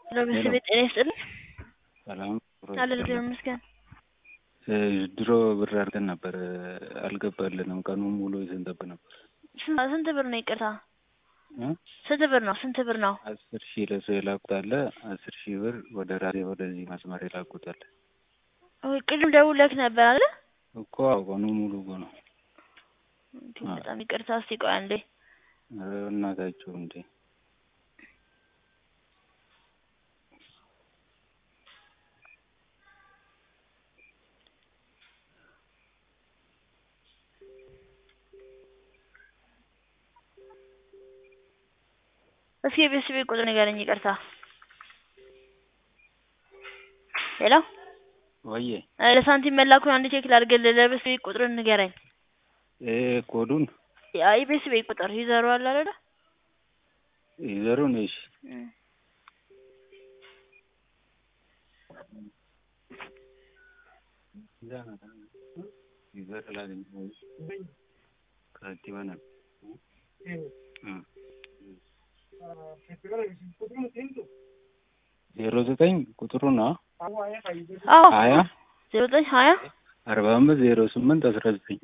ለቤተሰቤ ጤና ይስጥልኝ። ሰላም አለን እግዚአብሔር ይመስገን። ድሮ ብር አድርገን ነበር አልገባልንም። ቀኑን ሙሉ ስንጠብቅ ነበር። ስንት ስንት ብር ነው? ይቅርታ እ? ስንት ብር ነው? ስንት ብር ነው? አስር ሺህ ለሰው የላኩት አለ። አስር ሺህ ብር ወደ ራሴ ወደዚህ መስመር የላኩት አለ ኦይ ቅድም ደውለህ ነበር አይደል? እኮ አዎ፣ ቀኑን ሙሉ እኮ ነው። እንዴ በጣም ይቅርታ። እስቲ ቆይ አንዴ ኧረ እናታችሁ እንዴ እስኪ የቤተሰቤ ቁጥር ንገረኝ። ይቅርታ ሄሎ ወዬ እ ለሳንቲም መላኩን አንድ ቼክ ላድርግልህ። ለቤተሰቤ ቁጥሩን ንገረኝ። እ ኮዱን ያ የቤተሰቤ ቁጥር ይዘሩ አለ አይደል? ይዘሩን እሺ እም ይዘር ላገኝ ከአዲባ ነው ዜሮ ዘጠኝ ቁጥሩ ነው አዎ ሀያ ዜሮ ዘጠኝ ሀያ አርባ አምስት ዜሮ ስምንት አስራ ዘጠኝ